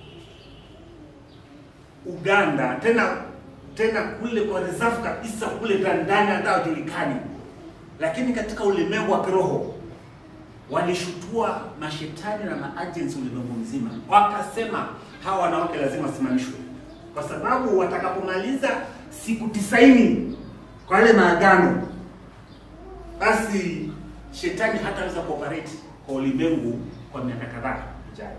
Uganda, tena tena kule kwa reserve kabisa kule ndani ndani hata hawajulikani, lakini katika ulimwengu wa kiroho walishutua mashetani na maagents ulimwengu mzima, wakasema hawa wanawake lazima wasimamishwe, kwa sababu watakapomaliza siku tisaini kwa yale maagano, basi shetani hataweza kuoperate kwa ulimwengu kwa miaka kadhaa ijayo.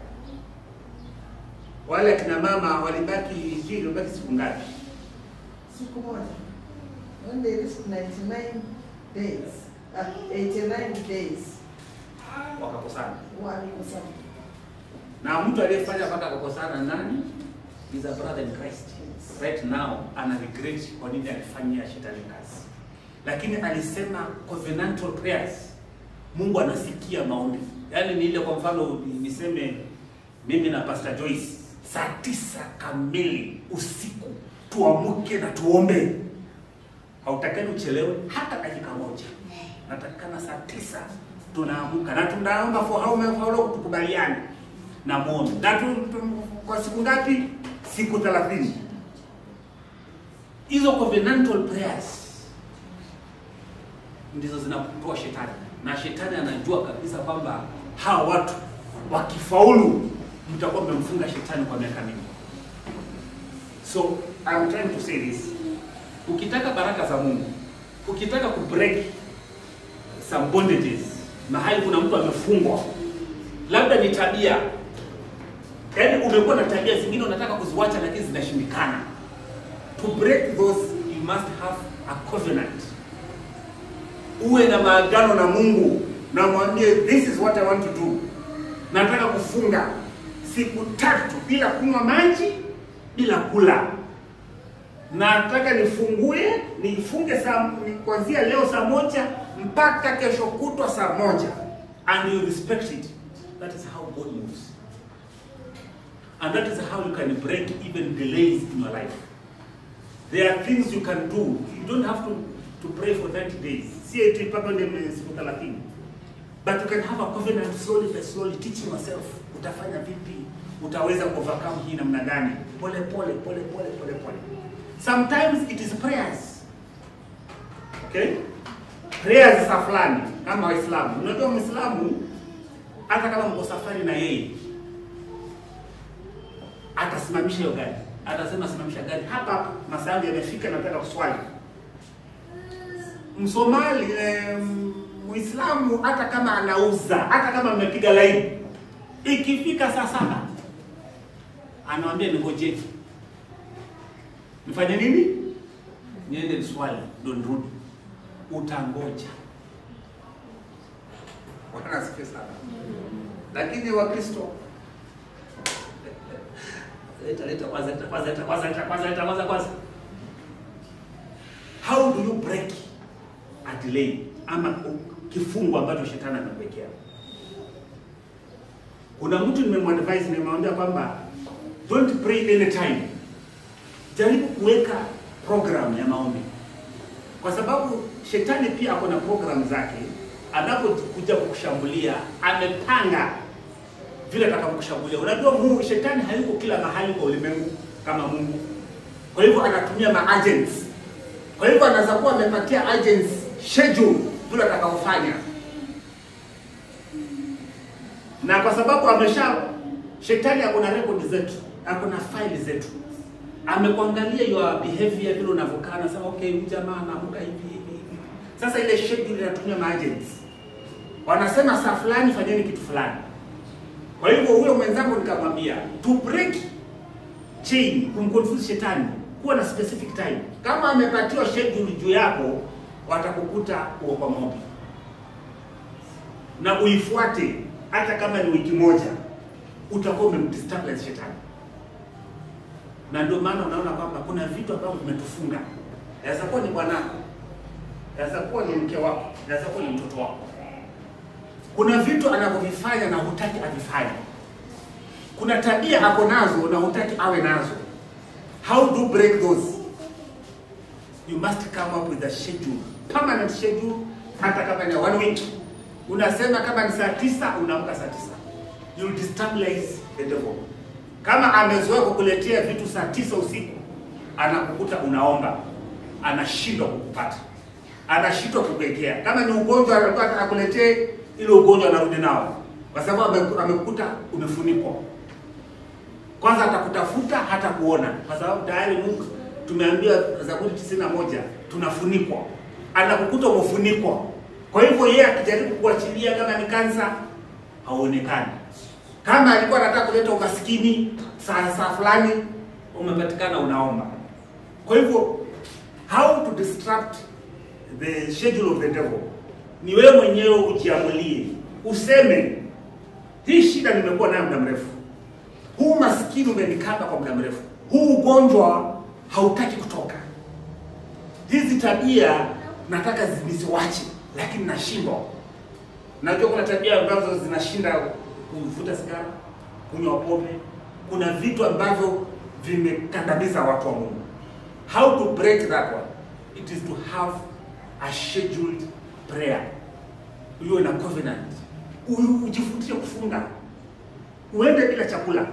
Wale akina mama walibaki injili, walibaki siku ngapi? Siku moja. When they reached 99 days, uh, 89 days, Wakakosana. walikosana. na mtu aliyefanya mpaka akakosana nani? Is a brother in Christ. Right now ana regret kwa nini alifanyia shetani kazi, lakini alisema covenantal prayers, Mungu anasikia maombi. Yaani ni ile, kwa mfano niseme mimi na Pastor Joyce saa tisa kamili usiku tuamuke na tuombe, hautakani uchelewe hata dakika moja. Natakikana saa tisa tunaamuka na tunaomba for how many how long tukubaliane na muombe na tu, tu, kwa siku ngapi? Siku 30. Hizo covenantal prayers ndizo zinakutoa shetani, na shetani anajua kabisa kwamba hawa watu wakifaulu, mtakuwa mmemfunga shetani kwa miaka mingi. So I'm trying to say this, ukitaka baraka za Mungu, ukitaka kubreak some bondages, mahali kuna mtu amefungwa, labda ni tabia, yaani umekuwa na tabia zingine unataka kuziwacha lakini zinashindikana. to break those you must have a covenant uwe na maagano na mungu na mwambie this is what i want to do nataka kufunga siku tatu bila kunywa maji bila kula nataka nifungue nifunge saa ni kuanzia leo saa moja mpaka kesho kutwa saa moja and you respect it that is how god moves and that is how you can break even delays in your life there are things you can do you don't have to, to pray for 90 days si eti mpaka ndio siku 30 but you can have a covenant slowly by slowly teaching yourself utafanya vipi utaweza kuovercome hii namna gani pole pole pole pole pole pole sometimes it is prayers okay prayers za fulani kama waislamu unajua mwislamu hata kama mko safari na yeye atasimamisha hiyo gari atasema simamisha gari hapa masaa yangu yamefika nataka kuswali msomali eh, muislamu hata kama anauza hata kama amepiga laini ikifika saa saba anawambia ningojee nifanye nini niende niswali ndo nirudi utangoja bwana asifiwe sana lakini wakristo leta leta kwanza leta kwanza leta kwanza leta kwanza leta kwanza kwanza how do you break a delay ama kifungo ambacho shetani amekuwekea kuna mtu nimemwadvise nimemwambia kwamba don't pray anytime jaribu kuweka program ya maombi kwa sababu shetani pia ako na program zake anapokuja kukushambulia amepanga vile atakavyokushambulia unajua mungu shetani hayuko kila mahali kwa ulimwengu kama mungu kwa hivyo anatumia maagents kwa hivyo anaweza kuwa amepatia agents schedule vile atakaofanya na kwa sababu amesha shetani ako na record zetu ako na file zetu amekuangalia your behavior vile unavyokaa anasema okay huyu jamaa anaamka hivi hivi hivi sasa ile schedule inatumia maagents wanasema saa fulani fanyeni kitu fulani kwa hivyo huyo mwenzangu nikamwambia to break chain kumconfuse shetani kuwa na specific time kama amepatiwa schedule juu yako watakukuta uko kwa maombi na uifuate hata kama ni wiki moja utakuwa umemdestabilize shetani na ndio maana unaona kwamba kuna vitu ambavyo vimetufunga yaweza kuwa ni bwanako yaweza kuwa ni mke wako yaweza kuwa ni mtoto wako kuna vitu anavyovifanya na hutaki avifanye kuna tabia ako nazo na hutaki awe nazo how do break those you must come up with a schedule permanent schedule hata kama ni one week unasema kama ni saa tisa unaamka saa tisa you destabilize the devil kama amezoea kukuletea vitu saa tisa usiku anakukuta unaomba anashindwa kukupata anashindwa kukuwekea kama ni ugonjwa alikuwa akuletee ile ugonjwa anarudi nao kwa sababu ame- amekukuta umefunikwa kwanza atakutafuta hata kuona kwa sababu tayari Mungu tumeambiwa Zaburi tisini na moja tunafunikwa anakukuta umefunikwa kwa hivyo yeye akijaribu kuachilia kama ni kansa hauonekani kama alikuwa anataka kuleta umaskini saa saa fulani umepatikana unaomba kwa hivyo how to disrupt the schedule of the devil ni wewe mwenyewe ujiamulie useme hii shida nimekuwa nayo muda mrefu huu maskini umenikaba kwa muda mrefu huu ugonjwa hautaki kutoka hizi tabia nataka zi- nisiwache lakini nashindwa najua kuna tabia ambazo zinashinda kuvuta sigara kunywa pombe kuna vitu ambavyo vimekandamiza watu wa mungu how to break that one it is to have a scheduled prayer uwe na covenant U- ujifundishe kufunga uende bila chakula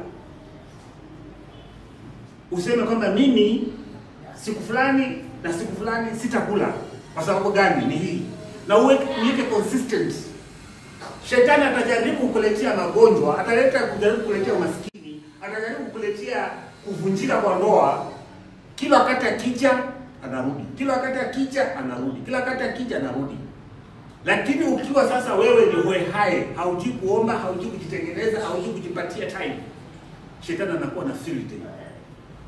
useme kwamba mimi siku fulani na siku fulani sitakula kwa sababu gani ni hii na uweke uweke consistent shetani atajaribu kukuletea magonjwa ataleta kujaribu kukuletea umaskini atajaribu kukuletea kuvunjika kwa ndoa kila wakati akija anarudi kila wakati akija anarudi kila wakati akija anarudi lakini ukiwa sasa wewe ni hoehae haujui kuomba haujui kujitengeneza haujui kujipatia time shetani anakuwa na field day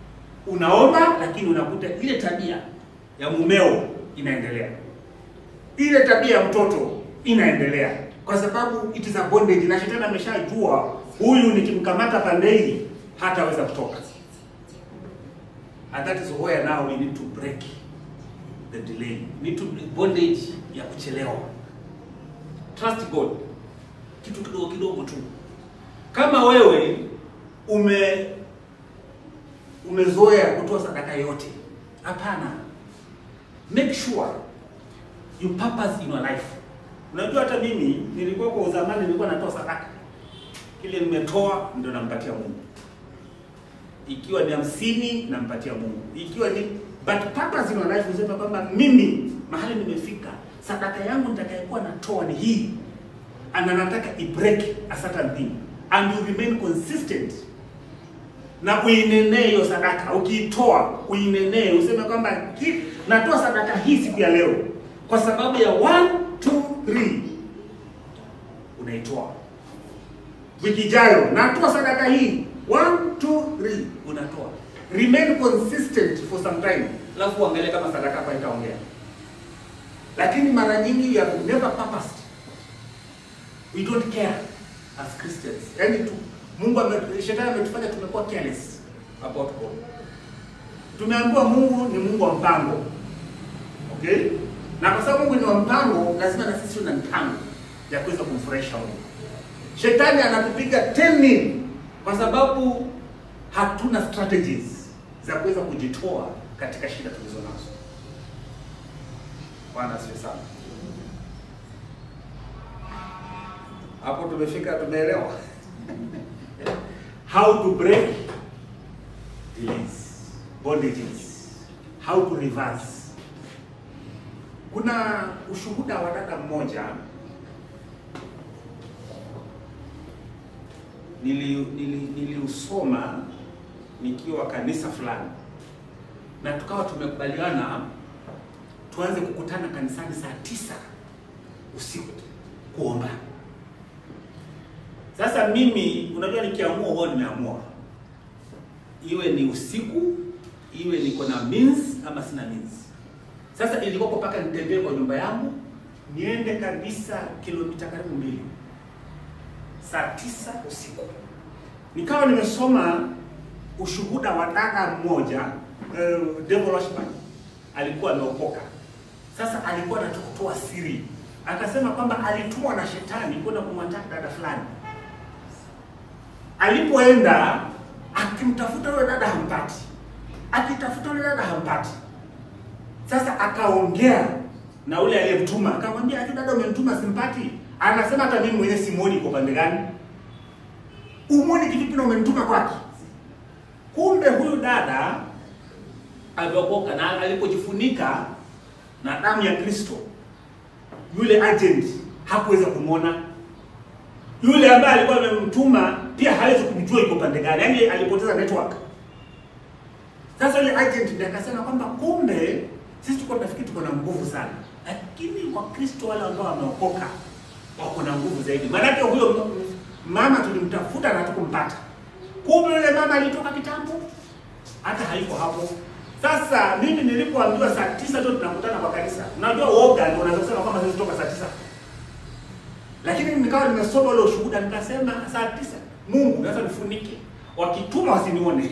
unaomba lakini unakuta ile tabia ya mumeo inaendelea, ile tabia ya mtoto inaendelea, kwa sababu it is a bondage, na shetani ameshajua huyu nikimkamata pande hii hataweza kutoka. And that is where now we need to break the delay, we need to bondage ya kuchelewa. Trust God, kitu kidogo kidogo tu. Kama wewe ume umezoea kutoa sadaka yote, hapana. Make sure you purpose in your life. Unajua hata mimi nilikuwa kwa uzamani nilikuwa natoa sadaka, kile nimetoa ndio nampatia Mungu, ikiwa ni hamsini nampatia Mungu, ikiwa ni but purpose in your life, usema kwamba mimi mahali nimefika, sadaka yangu nitakayekuwa natoa ni hii, and nataka i break a certain thing and you remain consistent na uinenee hiyo sadaka. Ukiitoa uinenee, useme kwamba ki- natoa sadaka hii siku ya leo kwa sababu ya 1 2 3 unaitoa. Wiki ijayo natoa sadaka hii 1 2 3 unatoa. Remain consistent for some time, alafu uangalie kama sadaka hapa itaongea. Lakini mara nyingi you have never purposed we don't care as Christians. Yaani tu Mungu ame, shetani ametufanya tumekuwa careless about God. Tumeambiwa Mungu ni Mungu wa mpango. Okay? Na kwa sababu Mungu ni wa mpango, lazima na sisi tuna mpango ya kuweza kumfurahisha Mungu. Shetani anatupiga teni kwa sababu hatuna strategies za kuweza kujitoa katika shida tulizo nazo. Bwana asifiwe sana. Hapo tumefika, tumeelewa how to break delays, bondages, how to reverse. Kuna ushuhuda wa dada mmoja nili- nili- niliusoma nikiwa kanisa fulani, na tukawa tumekubaliana tuanze kukutana kanisani saa tisa usiku kuomba. Sasa mimi unajua, nikiamua huwa nimeamua, iwe ni usiku, iwe niko na means ama sina means. Sasa ilikuwa mpaka nitembee kwa nyumba yangu niende kabisa kilomita karibu mbili, saa tisa usiku. Nikawa nimesoma ushuhuda wa dada mmoja uh, devil worshiper alikuwa ameokoka. Sasa alikuwa anataka kutoa siri, akasema kwamba alitumwa na shetani kwenda kumwataka dada fulani alipoenda akimtafuta yule dada hampati, akitafuta yule dada hampati. Sasa akaongea na ule aliyemtuma, akamwambia ati dada, umemtuma simpati. Anasema hata mimi mwenyewe simuoni kwa pande gani, umwoni kivipi na umemtuma kwake? Kumbe huyu dada ameokoka, na alipojifunika na damu ya Kristo, yule agent hakuweza kumwona yule ambaye alikuwa amemtuma pia hawezi kumjua iko pande gani, yaani alipoteza network. Sasa yule agent ndiye akasema kwamba kumbe sisi tuko tunafikiri tuko na nguvu sana, lakini Wakristo wale ambao wameokoka wako na nguvu zaidi. Maanake huyo m- mama tulimtafuta na tukumpata, kumbe yule mama alitoka kitambo, hata haiko hapo. Sasa mimi nilipoambiwa saa tisa ndio tunakutana kwa kanisa, unajua uoga ndio unaweza kusema kwamba sisi toka saa tisa lakini nikawa nimesoma ule ushuhuda nikasema saa tisa Mungu naweza nifunike, wakituma wasinione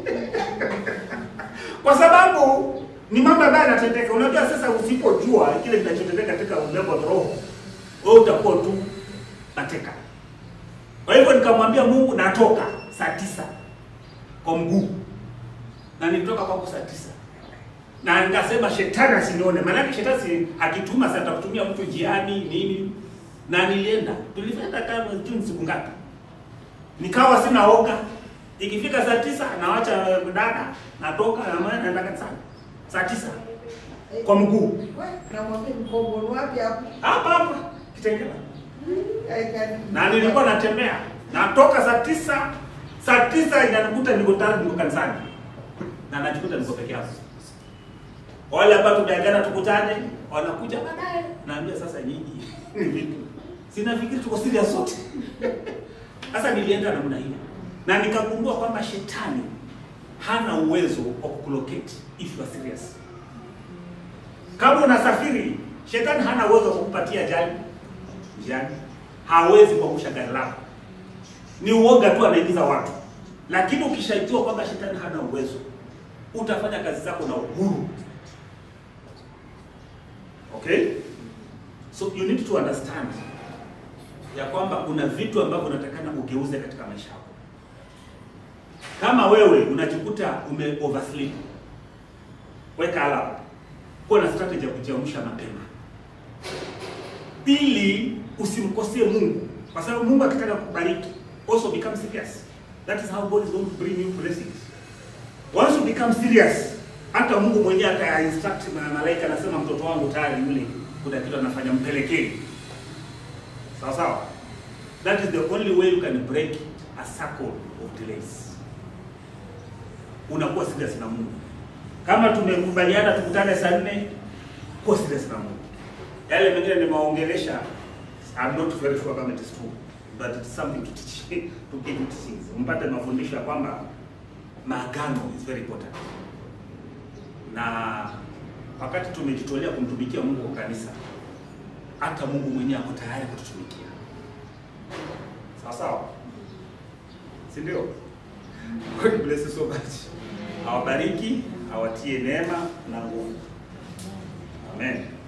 kwa sababu ni mambo ambayo yanatendeka. Unajua, sasa usipojua kile kinachotendeka katika ulimwengu wa roho, wewe utakuwa tu mateka. Kwa hivyo nikamwambia Mungu, natoka saa tisa kwa mguu, na nilitoka kwako saa tisa na nikasema shetani asinione, maanake shetani si akituma sasa atakutumia mtu njiani nini, na nilienda, tulifanya kama juu siku ngapi, nikawa sina oga. Ikifika saa tisa nawacha dada, natoka na maana naenda kanisani saa tisa kwa mguu We, namwambia mkombo ni wapi hapo? hapa hapa Kitengela, I can- na nilikuwa natembea, natoka saa tisa, saa tisa inanikuta niko tayari, niko kanisani na najikuta niko peke yangu. Wale ambao tumeagana tukutane, wanakuja baadaye, naambia sasa nyinyi ni vipi? Sinafikiri tuko serious sote. Sasa nilienda namna hiyo na nikagundua kwamba shetani hana uwezo wa kukulocate if you are serious. Kama unasafiri, shetani hana uwezo wa kukupatia ajali njiani, hawezi kuangusha gari lako. Ni uoga tu anaingiza watu, lakini ukishajua kwamba shetani hana uwezo, utafanya kazi zako na uhuru. Okay, so you need to understand ya kwamba kuna vitu ambavyo unatakana ugeuze katika maisha yako. Kama wewe unajikuta ume oversleep, weka alarm, kuwa na strategy ya kujiamsha mapema ili usimkosee Mungu, kwa sababu Mungu akitaka kukubariki, also become serious. That is how God is going to bring you blessings. Once you become serious, hata Mungu mwenyewe ata instruct ma- malaika, anasema mtoto wangu tayari yule, kuna kitu anafanya, mpelekeni. Sawa sawa. That is the only way you can break a circle of delays. Unakuwa serious na Mungu. Kama tumekubaliana tukutane saa nne, kuwa serious na Mungu. Yale mengine nimewaongelesha, I'm not very sure kama it is true, but it's something to teach, to give you teachings. Mpate mafundisho ya kwamba maagano is very important. Na wakati tumejitolea kumtumikia Mungu kwa kanisa, hata Mungu mwenyewe ako tayari kututumikia. Sawa sawa, si ndio? God bless you so much. Awabariki, awatie neema na nguvu. Amen.